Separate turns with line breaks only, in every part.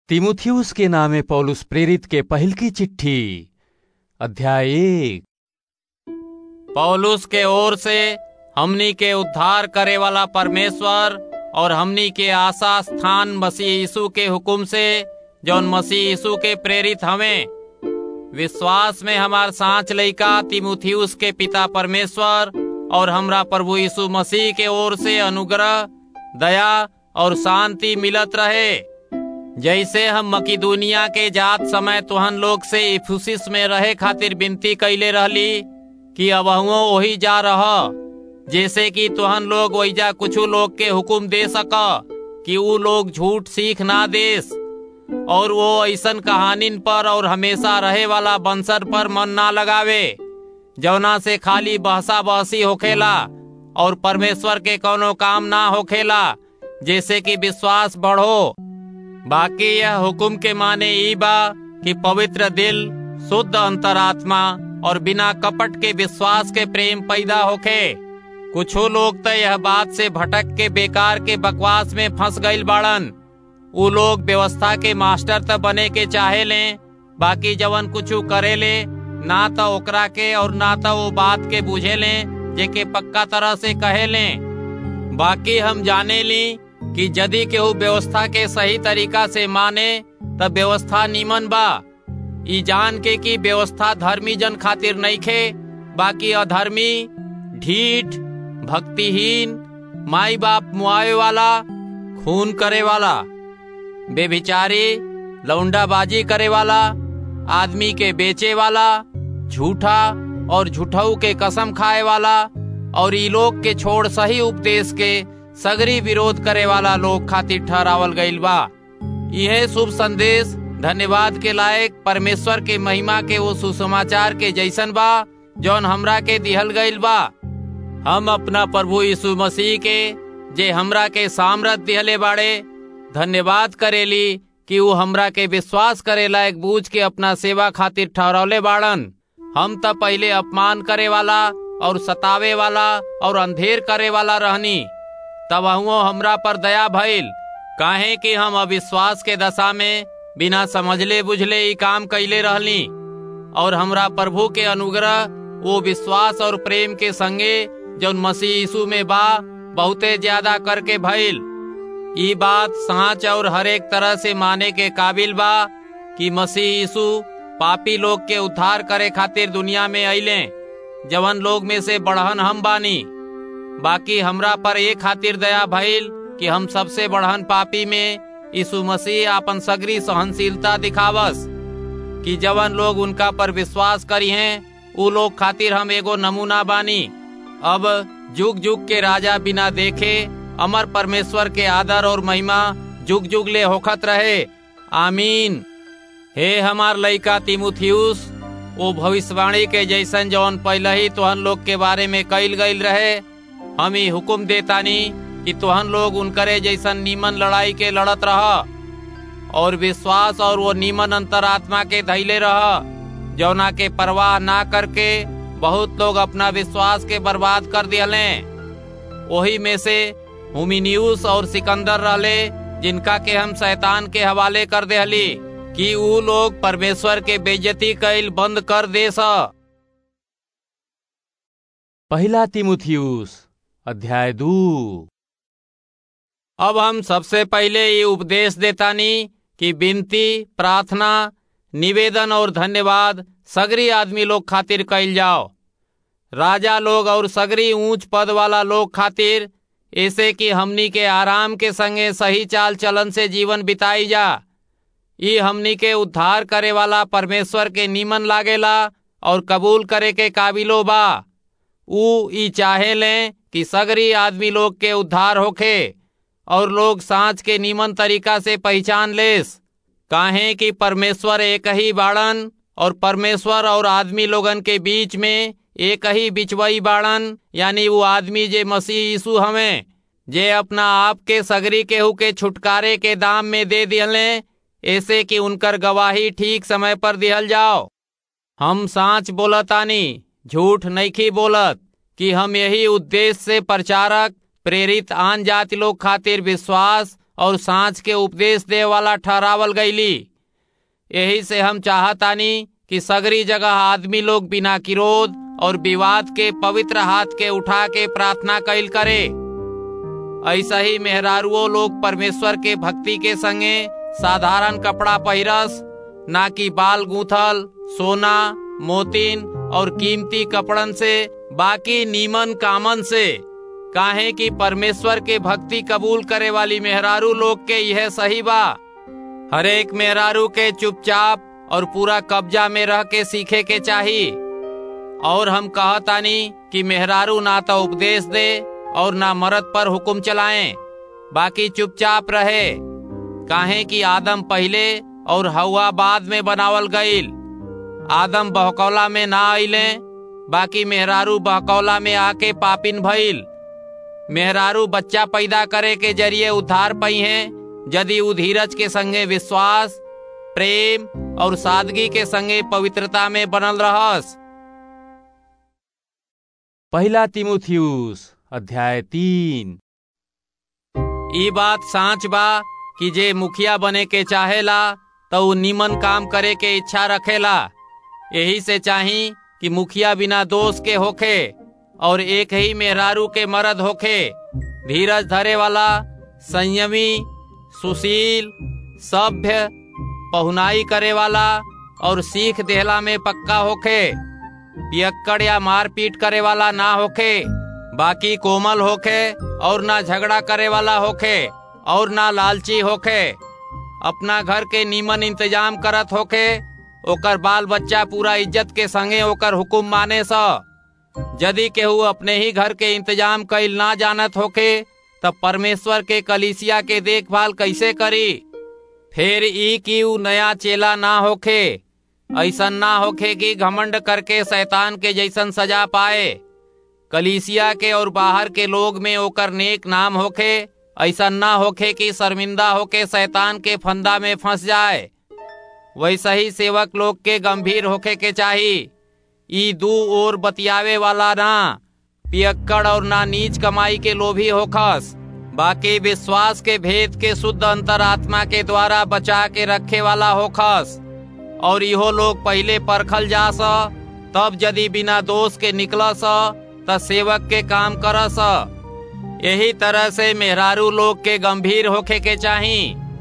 तिमुथियुस के नामे पौलुस प्रेरित के पहिल की चिट्ठी अध्याय एक
पौलुस के ओर से हमनी के उद्धार करे वाला परमेश्वर और हमनी के आशा स्थान मसीह यीशु के हुक्म से जौन मसीह यीशु के प्रेरित हमें विश्वास में हमार सांच लइका तिमुथियुस के पिता परमेश्वर और हमरा प्रभु यीशु मसीह के ओर से अनुग्रह दया और शांति मिलत रहे जैसे हम मकिदुनिया के जात समय तुहन लोग से इफुसिस में रहे खातिर विनती कैले रहली कि अब वही जा रह जैसे कि तुहन लोग वैजा कुछ लोग के हुक्म दे सक कि ऊ लोग झूठ सीख ना देस और वो ऐसन कहानिन पर और हमेशा रहे वाला बंसर पर मन ना लगावे जौना से खाली बहसा बहसी होखेला और परमेश्वर के कोनो काम ना होखेला जैसे कि विश्वास बढ़ो बाकी यह हुक्म के माने ई बा कि पवित्र दिल शुद्ध अंतरात्मा और बिना कपट के विश्वास के प्रेम पैदा होखे कुछ लोग तो यह बात से भटक के बेकार के बकवास में फंस गईल बाड़न उ लोग व्यवस्था के मास्टर त बने के चाहे ले बाकी जवन कुछ करे ले ना तो ओकरा के और ना तो वो बात के बुझे ले जेके पक्का तरह से कहे ले बाकी हम जाने ली कि यदि केहू व्यवस्था के सही तरीका से माने तब व्यवस्था नीमन बा ई जान के कि व्यवस्था धर्मी जन खातिर नहीं खे बाकी अधर्मी ढीठ भक्तिहीन माई बाप मुआवे वाला खून करे वाला बेभिचारी लौंडाबाजी करे वाला आदमी के बेचे वाला झूठा और झूठऊ के कसम खाए वाला और ई लोग के छोड़ सही उपदेश के सगरी विरोध करे वाला लोग खातिर ठहरावल गईल बा यह शुभ संदेश धन्यवाद के लायक परमेश्वर के महिमा के वो सुसमाचार के जैसन बा जौन हमरा के दिहल गईल बा हम अपना प्रभु यीशु मसीह के जे हमरा के सामरत दिहले बाड़े धन्यवाद करेली कि वो हमरा के विश्वास करे लायक बूझ के अपना सेवा खातिर ठहरौले बाड़न हम त पहले अपमान करे वाला और सतावे वाला और अंधेर करे वाला रहनी तब हमरा पर दया भइल काहे कि हम अविश्वास के दशा में बिना समझले बुझले ई काम कैले रहली और हमरा प्रभु के अनुग्रह वो विश्वास और प्रेम के संगे जौन मसीह यीशु में बा बहुते ज्यादा करके भइल ई बात सांच और हरेक तरह से माने के काबिल बा कि मसीह यीशु पापी लोग के उद्धार करे खातिर दुनिया में अइले जवन लोग में से बढ़हन हम बानी बाकी हमरा पर एक खातिर दया भइल कि हम सबसे बढ़हन पापी में यीशु मसीह अपन सगरी सहनशीलता दिखावस कि जवन लोग उनका पर विश्वास करी हैं उ लोग खातिर हम एगो नमूना बानी अब जुग जुग के राजा बिना देखे अमर परमेश्वर के आदर और महिमा जुग जुग ले होखत रहे आमीन हे हमार लइका तिमुथियुस वो भविष्यवाणी के जैसन जौन पहले ही तुहन लोग के बारे में कईल गईल रहे हम ही हुक्म देतानी कि तुहन लोग उनकरे जैसन नीमन लड़ाई के लड़त रह और विश्वास और वो नीमन अंतरात्मा के धैले रह जौना के परवाह ना करके बहुत लोग अपना विश्वास के बर्बाद कर दिले वही में से हुमिनियुस और सिकंदर रहले जिनका के हम शैतान के हवाले कर देहली कि ऊ लोग परमेश्वर के बेइज्जती कैल बंद कर दे सा
पहला तिमुथियुस अध्याय दू
अब हम सबसे पहले ये उपदेश देतानी कि विनती प्रार्थना निवेदन और धन्यवाद सगरी आदमी लोग खातिर कैल जाओ राजा लोग और सगरी ऊंच पद वाला लोग खातिर ऐसे कि हमनी के आराम के संगे सही चाल चलन से जीवन बिताई जा ये हमनी के उद्धार करे वाला परमेश्वर के नीमन लागेला और कबूल करे के काबिलो बा ऊ ई चाहे लें कि सगरी आदमी लोग के उद्धार होखे और लोग सांच के नीमन तरीका से पहचान लेस काहे कि परमेश्वर एक ही बाड़न और परमेश्वर और आदमी लोगन के बीच में एक ही बिचवई बाड़न यानी वो आदमी जे मसीह यीशु हमें जे अपना आप के सगरी केहू के छुटकारे के दाम में दे दिले ऐसे कि उनकर गवाही ठीक समय पर दिहल जाओ हम सांच बोलतानी झूठ नईखी बोलत कि हम यही उद्देश्य से प्रचारक प्रेरित आन जाति लोग खातिर विश्वास और सांझ के उपदेश दे वाला ठहरावल गईली यही से हम चाहतानी कि सगरी जगह आदमी लोग बिना किरोध और विवाद के पवित्र हाथ के उठा के प्रार्थना कैल करे ऐसा ही मेहरारुओ लोग परमेश्वर के भक्ति के संगे साधारण कपड़ा पहिरस ना कि बाल गूंथल सोना मोतीन और कीमती कपड़न से बाकी नीमन कामन से काहे कि परमेश्वर के भक्ति कबूल करे वाली मेहरारू लोग के यह सही बा हरेक मेहरारू के चुपचाप और पूरा कब्जा में रह के सीखे के चाही और हम कहतानी कि मेहरारू ना तो उपदेश दे और ना मर्द पर हुक्म चलाएं बाकी चुपचाप रहे काहे कि आदम पहले और हवा बाद में बनावल गईल आदम बहकौला में ना आइले बाकी मेहरारू बहकौला में आके पापिन भइल मेहरारू बच्चा पैदा करे के जरिए उद्धार पई हैं यदि उ धीरज के संगे विश्वास प्रेम और सादगी के संगे पवित्रता में बनल रहस
पहला तिमुथियुस अध्याय तीन
ई बात सांच बा कि जे मुखिया बने के चाहेला तो उ निमन काम करे के इच्छा रखेला यही से चाही कि मुखिया बिना दोष के होखे और एक ही मेहरारू के मर्द होखे धीरज धरे वाला संयमी सुशील सभ्य पहुनाई करे वाला और सीख देहला में पक्का होखे पियक्कड़ या मारपीट करे वाला ना होखे बाकी कोमल होखे और ना झगड़ा करे वाला होखे और ना लालची होखे अपना घर के नीमन इंतजाम करत होखे ओकर बाल बच्चा पूरा इज्जत के संगे ओकर हुकुम माने स यदि केहू अपने ही घर के इंतजाम कैल ना जानत होखे तब परमेश्वर के कलिसिया के देखभाल कैसे करी फिर ई की उ नया चेला ना होखे ऐसन ना होखे कि घमंड करके शैतान के जैसन सजा पाए कलीसिया के और बाहर के लोग में ओकर नेक नाम होखे ऐसा ना होखे कि शर्मिंदा होके शैतान के फंदा में फंस जाए वैसा ही सेवक लोग के गंभीर होखे के चाही ई दू ओर बतियावे वाला ना पियक्कड़ और ना नीच कमाई के लोभी होखस बाकी विश्वास के भेद के शुद्ध अंतरात्मा के द्वारा बचा के रखे वाला होखस और इहो लोग पहले परखल जा स तब यदि बिना दोष के निकल स त सेवक के काम कर स यही तरह से मेहरारू लोग के गंभीर होखे के चाही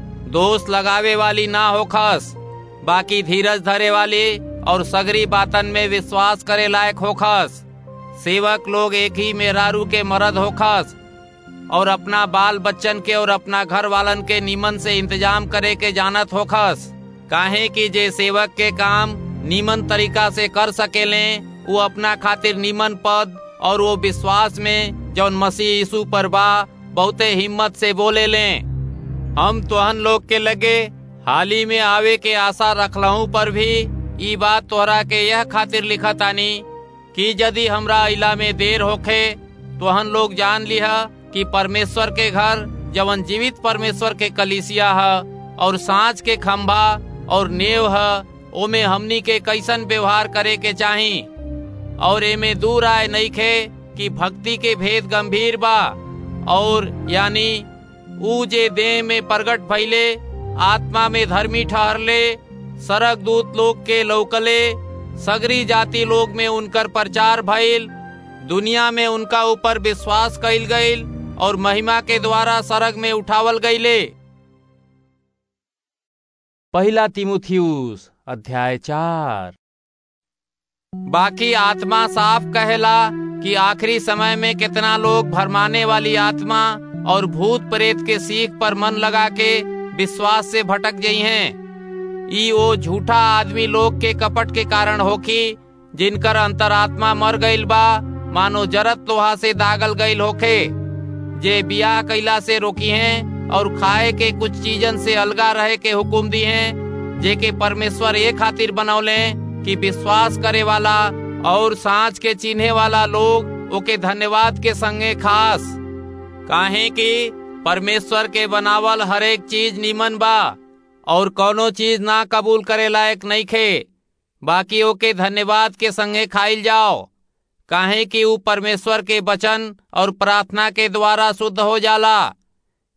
दोष लगावे वाली ना होखस बाकी धीरज धरे वाली और सगरी बातन में विश्वास करे लायक होखस सेवक लोग एक ही मेहरारू के मर्द होखस और अपना बाल बच्चन के और अपना घर वालन के नीमन से इंतजाम करे के जानत होखस काहे कि जे सेवक के काम नीमन तरीका से कर सकेले वो अपना खातिर नीमन पद और वो विश्वास में जौन मसीह यीशु पर बा बहुते हिम्मत से बोले ले हम तोहन लोग के लगे हाली में आवे के आशा रखलहू पर भी ई बात तोहरा के यह खातिर लिखतानी कि यदि हमरा इला में देर होखे तोहन लोग जान लिहा कि परमेश्वर के घर जवन जीवित परमेश्वर के कलिसिया है और सांझ के खंभा और नेव है ओमे हमनी के कैसन व्यवहार करे के चाही और एमे दूर आए नहीं खे कि भक्ति के भेद गंभीर बा और यानी ऊ जे देह में प्रगट भइले आत्मा में धर्मी ठहरले सरक दूत लोग के लौकले सगरी जाति लोग में उनकर प्रचार भइल दुनिया में उनका ऊपर विश्वास कइल गइल और महिमा के द्वारा सरग में उठावल गईले
पहला तिमुथियुस अध्याय चार
बाकी आत्मा साफ कहेला कि आखिरी समय में कितना लोग भरमाने वाली आत्मा और भूत प्रेत के सीख पर मन लगा के विश्वास से भटक गई हैं ई ओ झूठा आदमी लोग के कपट के कारण होखी जिनकर अंतरात्मा मर गईल बा मानो जरत लोहा से दागल गईल होखे जे बियाह कैला से रोकी हैं और खाए के कुछ चीजन से अलगा रहे के हुक्म दी हैं जे के परमेश्वर ये खातिर बनौले कि विश्वास करे वाला और सांच के चिन्हे वाला लोग ओके धन्यवाद के संगे खास काहे कि परमेश्वर के बनावल हरेक चीज निमन बा और कोनो चीज ना कबूल करे लायक नहीं खे बाकी ओके धन्यवाद के संगे खाइल जाओ काहे कि ऊ परमेश्वर के वचन और प्रार्थना के द्वारा शुद्ध हो जाला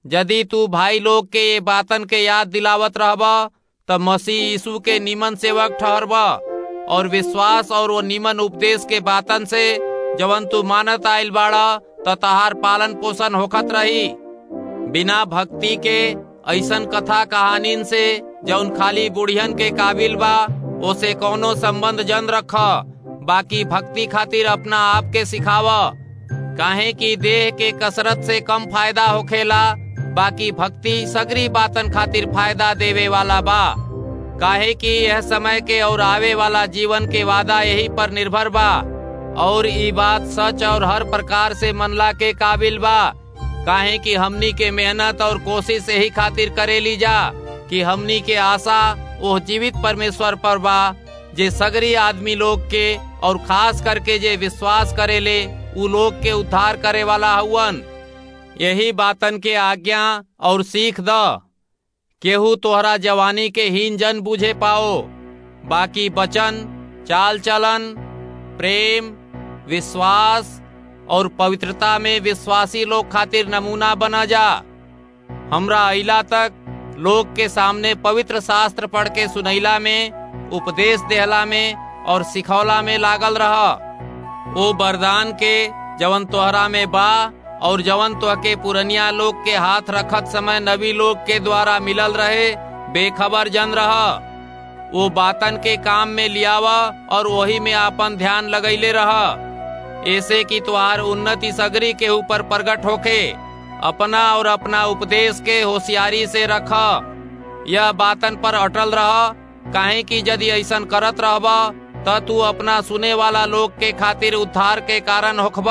यदि तू भाई लोग के ये बातन के याद दिलावत रहब त मसीह यीशु के निमन सेवक ठहरब और विश्वास और वो निमन उपदेश के बातन से जवन तू मानत आइल बाड़ा त तहार पालन पोषण होखत रही बिना भक्ति के ऐसन कथा कहानीन से जौन खाली बुढ़ियन के काबिल बा ओसे कौनो संबंध जन रख बाकी भक्ति खातिर अपना आप के सिखाव काहे कि देह के कसरत से कम फायदा होखेला बाकी भक्ति सगरी बातन खातिर फायदा देवे वाला बा काहे कि यह समय के और आवे वाला जीवन के वादा यही पर निर्भर बा और ई बात सच और हर प्रकार से मनला के काबिल बा काहे कि हमनी के मेहनत और कोशिश यही खातिर करे ली जा कि हमनी के आशा वो जीवित परमेश्वर पर बा जे सगरी आदमी लोग के और खास करके जे विश्वास करेले उ लोग के उद्धार करे वाला हुवन यही बातन के आज्ञा और सीख द केहू तोहरा जवानी के हीन जन बुझे पाओ बाकी बचन चाल चलन प्रेम विश्वास और पवित्रता में विश्वासी लोग खातिर नमूना बना जा हमरा अला तक लोग के सामने पवित्र शास्त्र पढ़ के सुनैला में उपदेश देहला में और सिखौला में लागल रह ओ वरदान के जवन तोहरा में बा और जवन तो के पुरनिया लोग के हाथ रखत समय नबी लोग के द्वारा मिलल रहे बेखबर जन रह वो बातन के काम में लियावा और वही में आपन ध्यान लगैले रह ऐसे कि तुहार उन्नति सगरी के ऊपर प्रकट होके अपना और अपना उपदेश के होशियारी से रख यह बातन पर अटल रह काहे कि यदि ऐसन करत रहब त तू अपना सुने वाला लोग के खातिर उद्धार के कारण होखब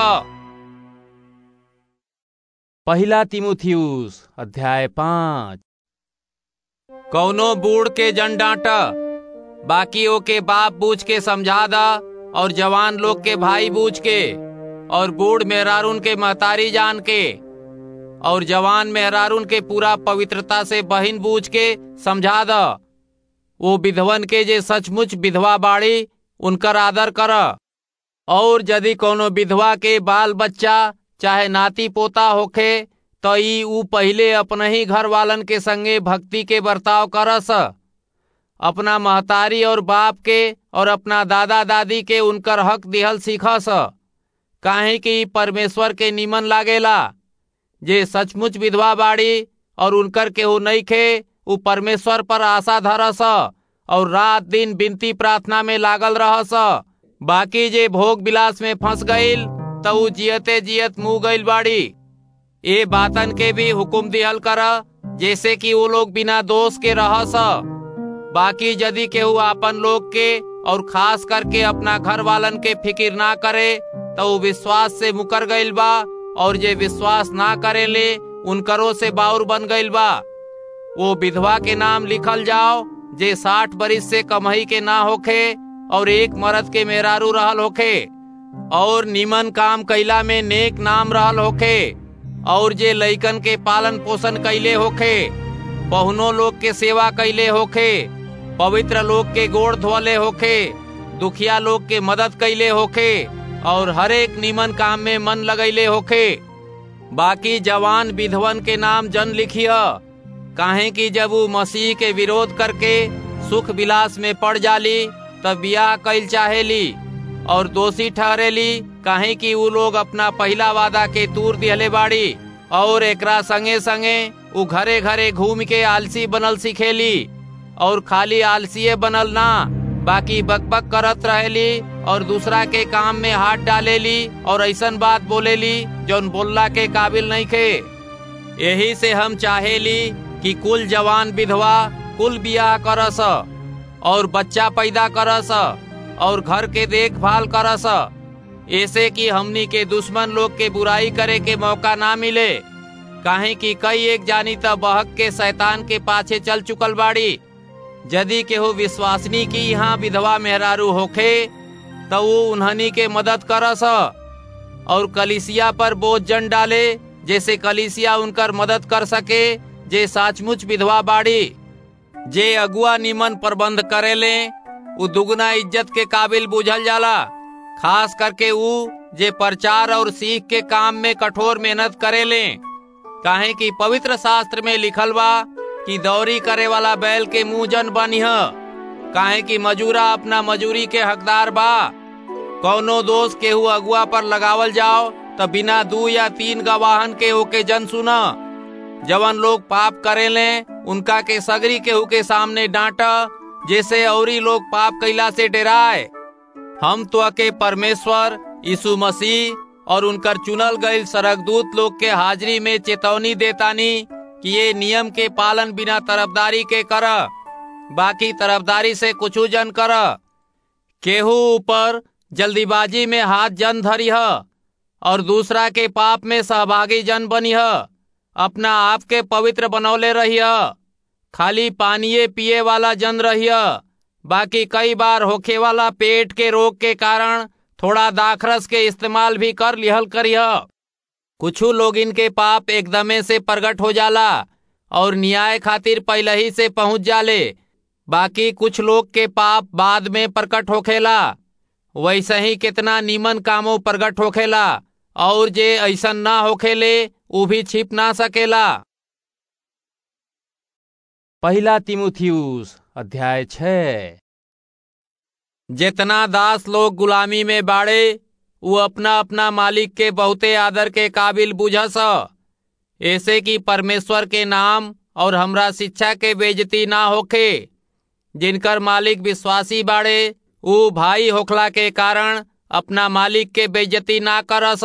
पहला तिमुथियुस अध्याय पाँच
कौनो बूढ़ के जन डांट बाकी ओके बाप बूझ के समझा दा और जवान लोग के भाई बूझ के और बूढ़ मेहरारून के महतारी जान के और जवान मेहरारून के पूरा पवित्रता से बहिन बूझ के समझा द वो विधवन के जे सचमुच विधवा बाड़ी उनकर आदर कर और यदि कोनो विधवा के बाल बच्चा चाहे नाती पोता होखे तो ई ऊ पहले अपने ही घर वालन के संगे भक्ति के बर्ताव करस अपना महतारी और बाप के और अपना दादा दादी के उनकर हक दिहल सीखस काहे कि परमेश्वर के निमन लागेला जे सचमुच विधवा बाड़ी और उनकर केहू नहीं खे उ परमेश्वर पर आशा धरस और रात दिन बिनती प्रार्थना में लागल रहस बाकी जे भोग विलास में फंस गईल तो उ जियते जियत मुँह गईल बाड़ी ए बातन के भी हुकुम दिहल कर जैसे कि वो लोग बिना दोष के रहस बाकी यदि केहू आपन लोग के और खास करके अपना घर वालन के फिकिर ना करे तो वो विश्वास से मुकर गईल बा और जे विश्वास ना करे ले उनकरो से बाउर बन गईल बा वो विधवा के नाम लिखल जाओ जे साठ बरिस से कमही के ना होखे और एक मर्द के मेहरारू रहल होखे और निमन काम कैला में नेक नाम रहल होखे और जे लइकन के पालन पोषण कैले होखे बहुनो लोग के सेवा कैले होखे पवित्र लोग के गोड़ धोले होखे दुखिया लोग के मदद कैले होखे और हरेक निमन काम में मन लगैले होखे बाकी जवान विधवन के नाम जन लिखिय काहे कि जब वो मसीह के विरोध करके सुख विलास में पड़ जाली तब ब्याह कैल चाहेली और दोषी ठहरेली काहे कि वो लोग अपना पहला वादा के तूर दिहले बाड़ी और एकरा संगे संगे उ घरे घरे घूम के आलसी बनल सिखेली और खाली आलसीय बनल ना बाकी बकबक करत रहेली और दूसरा के काम में हाथ डालेली और ऐसन बात बोलेली जौन बोलला के काबिल नहीं खे यही से हम चाहेली कि कुल जवान विधवा कुल बियाह करस और बच्चा पैदा करस और घर के देखभाल करस ऐसे कि हमनी के दुश्मन लोग के बुराई करे के मौका ना मिले काहे कि कई एक जानी त बहक के शैतान के पाछे चल चुकल बाड़ी यदि केहू विश्वासनी की यहाँ विधवा मेहरारू होखे तो वो उन्हनी के मदद करस और कलिसिया पर बोझ जन डाले जैसे कलिसिया उनकर मदद कर सके जे सचमुच विधवा बाड़ी जे अगुआ निमन प्रबंध करेले उ दुगना इज्जत के काबिल बुझल जाला खास करके उ जे प्रचार और सीख के काम में कठोर मेहनत करेले काहे कि पवित्र शास्त्र में लिखल बा कि दौरी करे वाला बैल के मुंह जन बनिह काहे कि मजूरा अपना मजूरी के हकदार बा कौनो दोष केहू अगुआ पर लगावल जाओ तो बिना दू या तीन गवाहन के ओके जन सुना जवन लोग पाप करे ले उनका के सगरी केहू के सामने डांटा जैसे औरी लोग पाप कैला से डराए हम तो के परमेश्वर यीशु मसीह और उनकर चुनल गईल सरगदूत लोग के हाजिरी में चेतौनी देतानी कि ये नियम के पालन बिना तरफदारी के कर बाकी तरफदारी से कुछ जन कर केहू ऊपर जल्दीबाजी में हाथ जन धरी और दूसरा के पाप में सहभागी जन बनी अपना आप के पवित्र बनौले रही खाली पानिये पिए वाला जन रही बाकी कई बार होखे वाला पेट के रोग के कारण थोड़ा दाखरस के इस्तेमाल भी कर लिहल करिय कुछू लोग इनके पाप एकदमे से प्रगट हो जाला और न्याय खातिर पहले ही से पहुंच जाले बाकी कुछ लोग के पाप बाद में प्रकट होखेला वैसे ही कितना नीमन कामों प्रगट होखेला और जे ऐसन ना होखेले उ भी छिप ना सकेला
पहला तिमुथियुस अध्याय छः
जितना दास लोग गुलामी में बाड़े वो अपना अपना मालिक के बहुते आदर के काबिल बुझस ऐसे कि परमेश्वर के नाम और हमरा शिक्षा के बेजती ना होखे जिनकर मालिक विश्वासी बाड़े ऊ भाई होखला के कारण अपना मालिक के बेजती ना करस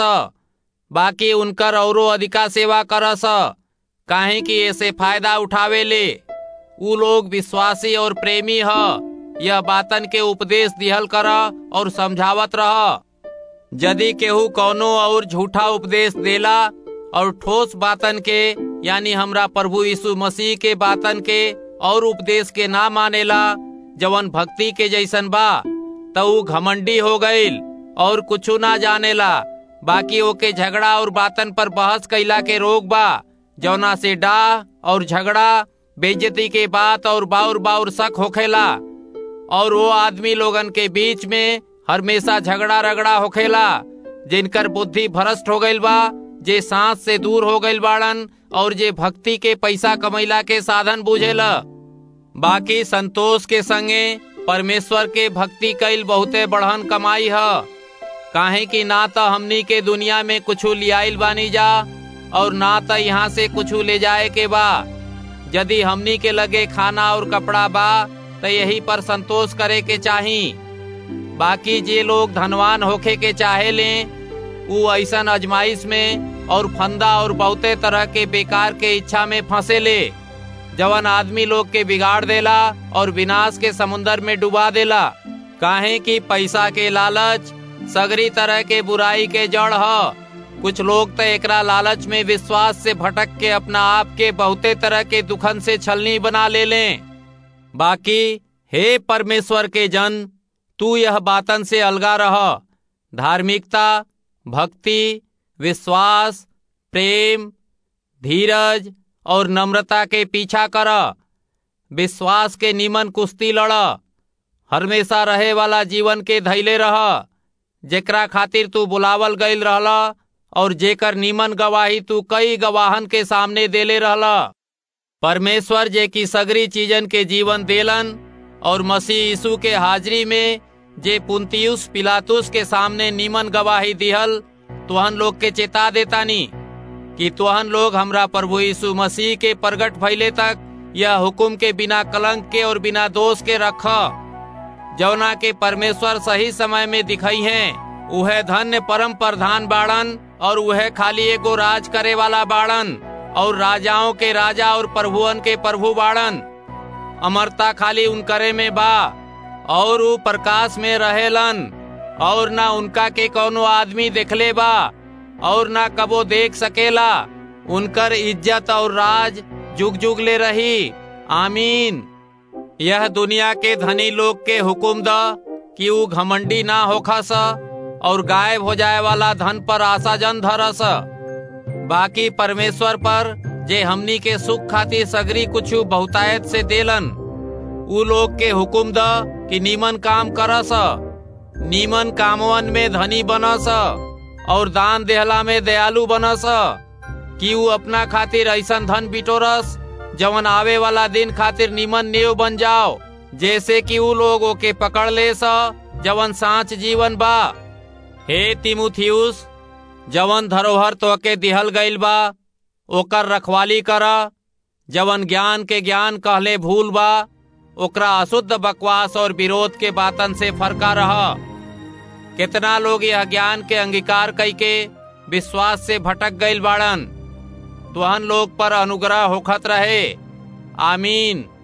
बाकी उनकर औरो अधिका सेवा करस काहे कि ऐसे फायदा उठावे ले ऊ लोग विश्वासी और प्रेमी ह यह बातन के उपदेश दिहल कर और समझावत रह यदि केहू कौनो और झूठा उपदेश देला और ठोस बातन के यानी हमरा प्रभु यीशु मसीह के बातन के और उपदेश के ना मानेला जवन भक्ति के जैसन बा तो ऊ घमंडी हो गईल और कुछ ना जानेला बाकी ओके झगड़ा और बातन पर बहस कैला के रोग बा जौना से डाह और झगड़ा बेइज्जती के बात और बाउर बाउर शक होखेला और वो आदमी लोगन के बीच में हमेशा झगड़ा रगड़ा होखेला जिनकर बुद्धि भ्रष्ट हो गईल बा जे सांस से दूर हो गईल बाड़न और जे भक्ति के पैसा कमैला के साधन बुझेला बाकी संतोष के संगे परमेश्वर के भक्ति कैल बहुते बढ़न कमाई है काहे कि ना तो हमनी के दुनिया में कुछ लियाइल बानी जा और ना तो यहाँ से कुछ ले जाए के बा यदि हमनी के लगे खाना और कपड़ा बा तो यही पर संतोष करे के चाही बाकी जे लोग धनवान होखे के चाहे ले उ ऐसन अजमाइश में और फंदा और बहुते तरह के बेकार के इच्छा में फंसे ले जवन आदमी लोग के बिगाड़ देला और विनाश के समुन्दर में डुबा देला काहे कि पैसा के लालच सगरी तरह के बुराई के जड़ ह कुछ लोग तो एकरा लालच में विश्वास से भटक के अपना आप के बहुते तरह के दुखन से छलनी बना ले लें बाकी हे परमेश्वर के जन तू यह बातन से अलगा रह धार्मिकता भक्ति विश्वास प्रेम धीरज और नम्रता के पीछा कर विश्वास के निमन कुश्ती लड़ हमेशा रहे वाला जीवन के धैले रह जेकरा खातिर तू बुलावल गईल रहला और जेकर नीमन गवाही तू कई गवाहन के सामने देले रहला परमेश्वर जे की सगरी चीजन के जीवन देलन और मसीह यीशु के हाजिरी में जे पुंतियुस पिलातुस के सामने नीमन गवाही दिहल तुहन लोग के चेता देतानी कि तुहन लोग हमरा प्रभु यीशु मसीह के प्रगट भइले तक यह हुकुम के बिना कलंक के और बिना दोष के रख जौना के परमेश्वर सही समय में दिखाई हैं उहे धन्य परम प्रधान बाड़न और उहे खाली एगो राज करे वाला बाड़न और राजाओं के राजा और प्रभुअन के प्रभु बाड़न अमरता खाली उनकरे में बा और ऊ प्रकाश में रहेलन और ना उनका के कोनो आदमी देखले बा और ना कबो देख सकेला उनकर इज्जत और राज जुग जुग ले रही आमीन यह दुनिया के धनी लोग के हुकुम द कि ऊ घमंडी ना होखस और गायब हो जाए वाला धन पर आशा जन धरस बाकी परमेश्वर पर जे हमनी के सुख खातिर सगरी कुछ बहुतायत से देलन ऊ लोग के हुकुम द कि नीमन काम करस नीमन कामवन में धनी बनस और दान देहला में दयालु बनस कि ऊ अपना खातिर ऐसन धन बिटोरस जवन आवे वाला दिन खातिर निमन नेव बन जाओ जैसे कि ऊ लोग ओके पकड़ ले स जवन सांच जीवन बा हे तिमुथियुस जवन धरोहर तोके दिहल गईल बा ओकर रखवाली कर जवन ज्ञान के ज्ञान कहले भूल बा ओकरा अशुद्ध बकवास और विरोध के बातन से फरका रह कितना लोग यह ज्ञान के अंगीकार कई के विश्वास से भटक गईल बाड़न तुहन लोग पर अनुग्रह होखत रहे आमीन